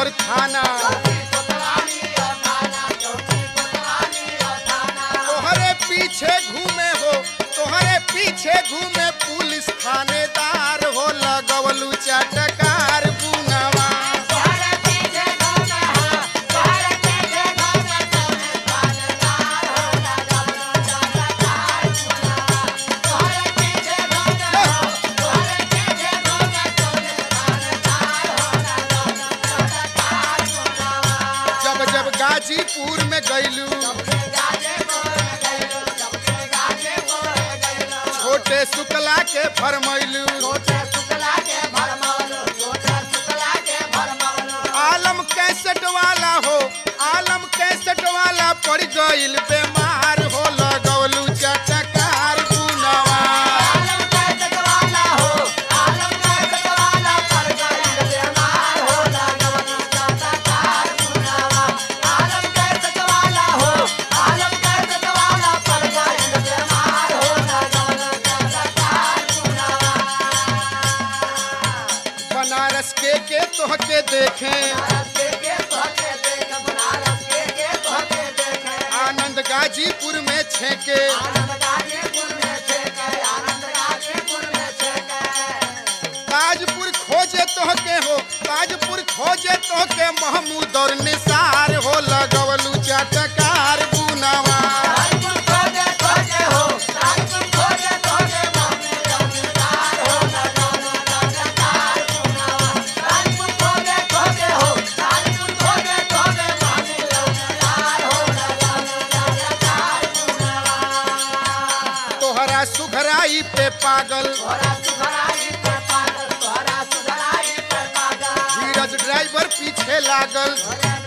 और थाना तोहरे पीछे घूमे हो तोहरे पीछे घूमे पुलिस थानेदार हो लगवलू चटकार बुनवा जब जब गाजीपुर में गईलू छोटे शुक्ला के फरमैलू आलम कैसेट वाला हो आलम कैसेट वाला पड़ गईल बीमार हो लगवलू चटकार बुनवा बनारस के के तोहके देखे आनंद गाजीपुर में छेके ताजपुर खोजे तोहके हो ताजपुर खोजे तोहके महमूद और निसार हो लगवलू चटकार बुनवा तोहरा सुघराई पे पागल धीरज ड्राइवर पीछे लागल